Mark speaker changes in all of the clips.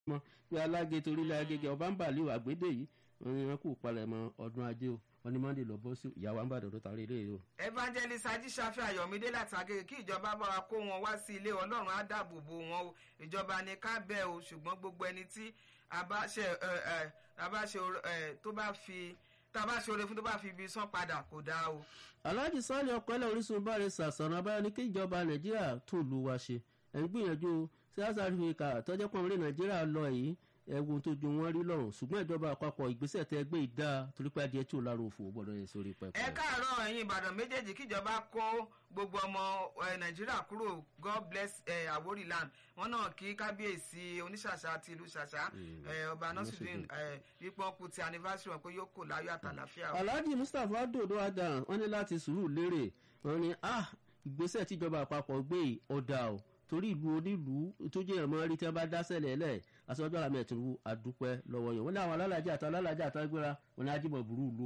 Speaker 1: mọ́ pé alágé torílẹ̀ agége ọba ń bàlẹ́ àgbédè yìí wọn ni wọn kò palẹ̀ mọ́ ọdún ajé o wọn ni monday lọ bọ́ sí ìyàwó àǹbàdàn tó tarí ilé yìí o.
Speaker 2: evangelist ajíṣàfẹ́ ayọ̀mídé láti agége kí ìjọba bá wa kó wọn wá sí ilé ọlọ́run á dáàbò bo wọn o ìjọba ní ká bẹ́ẹ̀ o ṣùgbọ́n gbogbo ẹni tí abáṣe abáṣe tó bá fi tábà ṣoore fún tó bá fi ibi sán padà kò dáa o.
Speaker 1: alhaji sọ́ọ̀lì ọ̀pẹ́lẹ̀ orísun báre sàṣọ̀nà abáyọ ní kí ìjọba nàìjíríà tún lu wa ṣe ẹ̀ ń gbìyànjú south africa tọ́jọ́ pọ̀ orílẹ̀ nàìjíríà lọ yìí ẹ̀wọ̀n tó ju wọn rí lọ́rùn ṣùgbọ́n ìjọba àpapọ̀ ìgbésẹ̀ tẹ́ gbé ìdá torí pé adìẹ tí ò lára òfò gbọ́dọ̀ yẹn sórí pẹpẹ.
Speaker 2: ẹ káàárọ̀ ẹ̀yin ìbàdàn méjèèjì kíjọba kó gbogbo ọmọ nàìjíríà kúrò god bless àwórì land wọn náà kí kábíyèsí oníṣàṣà ti ìlú ṣàṣà ọba nasiruddin wípé wọn kú ti anniversary wọn pé yóò kò láyọ̀ àtàlàfíà.
Speaker 1: alhaji mustapha dodo adam wọn ní láti sùúrù lérè wọn ní ah ìgbésẹ̀ tíjọba àpapọ̀ gbé ọ̀dà o torí ìlú onílùú tó jẹ́ ìmọ̀ rí tí wọ́n bá dá sẹ́lẹ̀ lẹ̀ aṣọ́jọ́ àmì ẹ̀tùnú àdúpẹ́ lọ́wọ́ yẹn wọ́n ní àwọn alálàájá àti alálàájá àtàgbéra wọn ní ajímọ̀ burú lo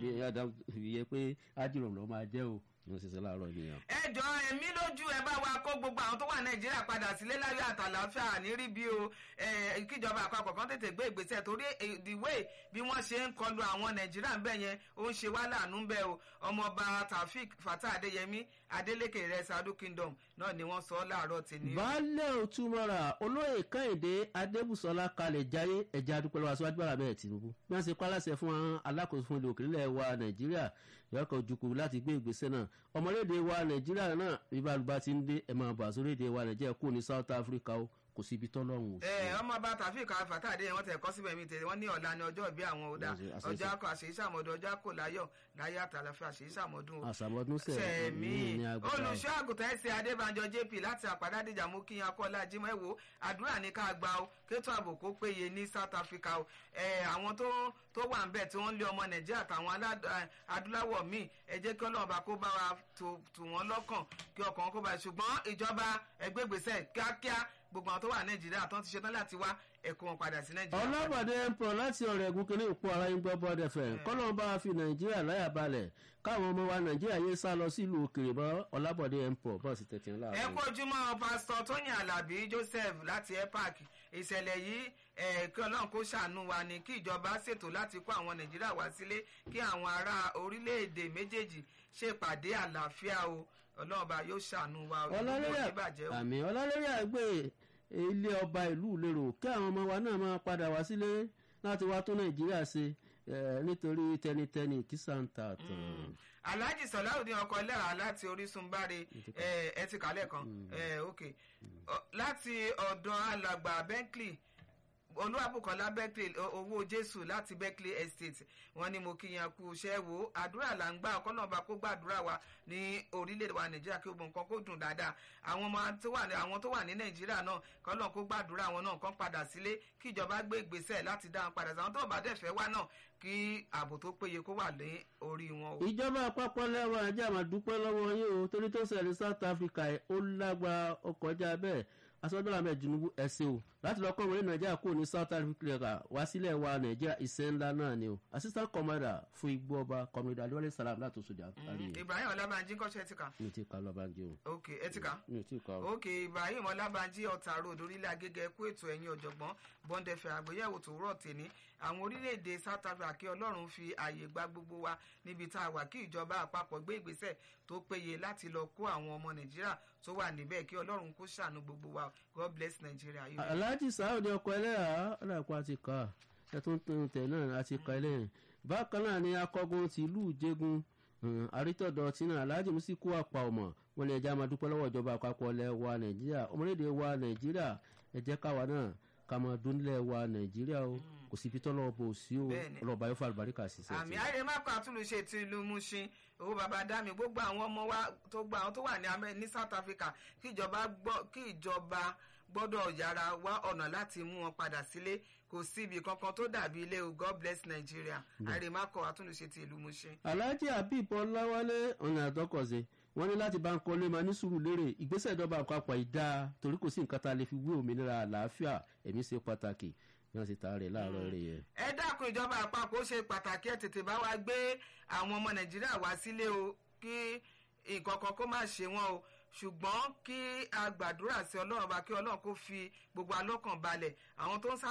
Speaker 1: ìyẹn pé ajímọ̀ lọ́ máa jẹ́ o ní oṣù sẹ́lá àárọ̀ ènìyàn.
Speaker 2: ẹ jọ ẹmí lójú ẹ bá wa kó gbogbo àwọn tó wà nàìjíríà padà sílé láyọ̀ àtàlàáfíà nírí bí o kíjọba àpapọ̀ kan tètè gbé ìgbésẹ̀ torí the way bí wọ́n ṣe ń kọlu àwọn nàìjíríà ń bẹ̀ yẹn ó ń ṣe wá láàánú ń bẹ̀ o ọmọọba taofik fatah adéyẹmí adeleke rẹ sadu kingdom náà ni wọ́n sọ láàárọ̀ tèmi.
Speaker 1: baálé òtúmọ̀ra olóyè kẹ́hìndé adébùsọ̀lá kalẹ̀ jayé ẹ̀já dúpẹ́ lọ́wọ́ aṣáájú bàrà bẹ́ẹ̀ tìǹbù bí wọ́n ṣe pálásẹ̀ fún àwọn alákòóso fún ilé òkèlè wa nàìjíríà yọkọ̀ ojúkú láti gbé ìgbésẹ̀ náà ọmọlédè wa nàìjíríà náà bíbálùbá ti ń dé ẹ̀ máa bà sórílẹ̀-èdè wa nàìjíríà kú ní south africa o kò síbi tọ́lọ́run ò sí.
Speaker 2: ẹ ọmọ bá tàfíì kan fàtàdé wọn tẹ kọ síbẹ̀ mi tẹ wọn ní ọ̀la ni ọjọ́ ìbí àwọn ọ̀dà ọjọ́ akọ àṣeyí sàmọ́dún ọjọ́ akọ láyọ̀ láyé àtàlàfẹ́ àṣeyí sàmọ́dún o.
Speaker 1: àṣàmọ́dún
Speaker 2: sẹ̀mí olùṣọ́ àgùntàn ẹ̀sìn adébánjọ jp láti àpàdádìjà mú kí akọ́lá jimọ̀ ẹ̀wò àdúrà ní ká gba o kétò ààbò kó péye ní south africa o àwọn tó tó wà ń bẹ̀ tí wọ́n ń lé ọmọ nàìjíríà àtàwọn adúláwọ̀ míì ẹ jẹ́ kí ọlọ́run bá kó bá wa tù wọ́n lọ́kàn kí ọkàn kó bá ṣùgbọ́n ìjọba ẹgbẹ́gbèsẹ̀ kíákíá gbogbo àwọn tó wà nàìjíríà tó ń ti ṣetán láti wá ẹ̀kọ́ wọn padà sí nàìjíríà.
Speaker 1: ọlọ́pàdé ẹ̀pọ̀ láti ọ̀rẹ́ ẹ̀gún kínní òpó ara yín gbọ́ bọ́ọ̀dẹ̀ fẹ̀ kọ́lọ́n bá fi nàìjíríà láyà balẹ̀ káwọn ọmọ wa nàìjíríà yé sá lọ sílùú òkèèrè bọ́ ọlábọ̀dé ẹ̀pọ̀ bọ́ọ̀sì tẹ̀tì ńlá.
Speaker 2: ẹ kó ojúmọ́ pásítọ̀ tóyìn alábí joseph láti epac ìṣẹ̀lẹ̀ yìí kí ọlọ́run kó ṣàánú wa ni kí ìjọba ṣètò láti kó àwọn nàìjíríà wá sílé kí àwọn ará orílẹ̀-èdè méjèèjì ṣèpàdé àlàáfíà o ọlọ́run bá yóò ṣàánú wa
Speaker 1: àmì ọlọ́lẹ́rì àgbẹ̀ ilé ọba ìlú ìlérò kí àwọn ọmọ wa náà máa padà wá sílé láti wá tó nàìjíríà ṣe nítorí tẹnitẹni kìsà ń ta tán.
Speaker 2: alhaji sọláùdín ọkọ ẹlẹ́ra láti orísun báre ẹ ti kálẹ̀ kan ok láti ọ̀dọ̀ alàgbà bentley olúwàbùkọ́lá berkeley owó jésù láti berkeley estate wọn ni mo kíyan kú iṣẹ́ wo àdúrà là ń gbà ọkọ náà bá kó gbàdúrà wa ní orílẹ̀-èdè wa nàìjíríà kí gbogbo nǹkan kó dùn dáadáa àwọn ọmọ tó wà ní àwọn tó wà ní nàìjíríà náà kọ́ náà kó gbàdúrà wọn náà kán padà sílé kí ìjọba gbé ìgbésẹ̀ láti dá wọn padà sí àwọn tó bá dẹ̀ fẹ́ wá náà kí ààbò tó péye kó wà ní orí wọn.
Speaker 1: ìjọba àpapọ̀ lẹ́wọ̀n ajá máa dúpẹ́ lọ́wọ́ yín o torí tó ṣẹlẹ̀ south africa ó lágbára ọkọ̀ ọjà bẹ́ẹ̀ asọ́jọ́lá mẹ́ tinubu ẹ̀sìn o láti lọ kọ́ wọlé nàìjíríà kúrò ní south africa wá sílẹ̀ wa nàìjíríà iṣẹ́ ńlá náà ni o assistant commander fún igbó ọba commander aliwale salam láti oṣù jà kárí yẹn.
Speaker 2: ibrahim ọlábànjí kọ́ṣẹ́ ẹ̀tìkà.
Speaker 1: mi ti ka lọ́bànjí o.
Speaker 2: ok ẹ̀tìkà.
Speaker 1: mi ti ka o.
Speaker 2: ok ibrahim ọlábànjí ọ̀tà road orílẹ̀ agége kú ètò ẹ̀yìn ọ̀jọ̀gbọ́n bọ́ndẹ̀fẹ̀ àgbéyẹ̀wò tó rọ̀ tèmi àwọn orílẹ̀-èdè south africa kí ọlọ́run fi ààyè gba gbogbo wa níbi tá a wà kí ìjọba àpapọ̀ gbé ìgbésẹ̀ tó péye láti lọ kó àwọn ọmọ nàìjíríà tó wà níbẹ̀ kí ọlọ́run kó ṣàánú gbogbo wa god bless nigeria.
Speaker 1: alhaji saudi ọkọ ẹlẹ́yà ọ̀dàpọ̀ àti ká ẹ tó ń tún tẹ̀ náà àti ká ẹlẹ́yìn bákan náà ni akọgun tìlú jẹgun àrítọ̀dọ̀ tí náà alhaji musiku apá ọmọ wọn ni ẹja máa dúpẹ́ lọ́wọ́ ìjọba àpapọ̀ ilẹ̀ wa nàìjíríà ọmọlédè wa nàìjíríà ẹ jẹ́ káwa náà ká máa dúnlẹ̀ wa nàìjíríà o kò síbi tọ́lọ́ bò sí o ọlọ́ba yóò fa àlùbáríkà sí sẹ́ẹ̀
Speaker 2: àmì ayé má kọ àtúnlùṣe ti ìlú mushin owó baba dami gbogbo àwọn ọmọ wa tó gba àwọn tó wà ní amẹ ní south africa kí ìjọba gbọ́ kí ìjọba gbọ́dọ̀ yára wá ọ̀nà láti mú wọn padà sílé kò síbi kankan tó dàbí ilé o god bless nigeria àrèmákọ àtúnlùṣe ti ìlú mushin.
Speaker 1: alhaji habib ọláwálé ọ̀nà àtọkọ̀ṣe wọ́n ní láti bá ń kọ́lé máa ní sùúrù lérè ìgbésẹ̀ ìjọba àpapọ̀ ìdá torí kò sí nǹkan tá a lè fi wé òmìnira àlàáfíà ẹ̀mí ṣe pàtàkì bí wọ́n ti ta rẹ̀ láàárọ̀ rẹ̀ yẹn.
Speaker 2: ẹ dákun ìjọba àpapọ̀ ó ṣe pàtàkì ẹ̀ tètè bá wa gbé àwọn ọmọ nàìjíríà wá sílé o kí nǹkan kan kó má ṣe wọ́n o ṣùgbọ́n kí a gbàdúrà sí ọlọ́run bá kí ọlọ́run kó fi gbogbo alọ́kàn balẹ̀ àwọn tó ń sá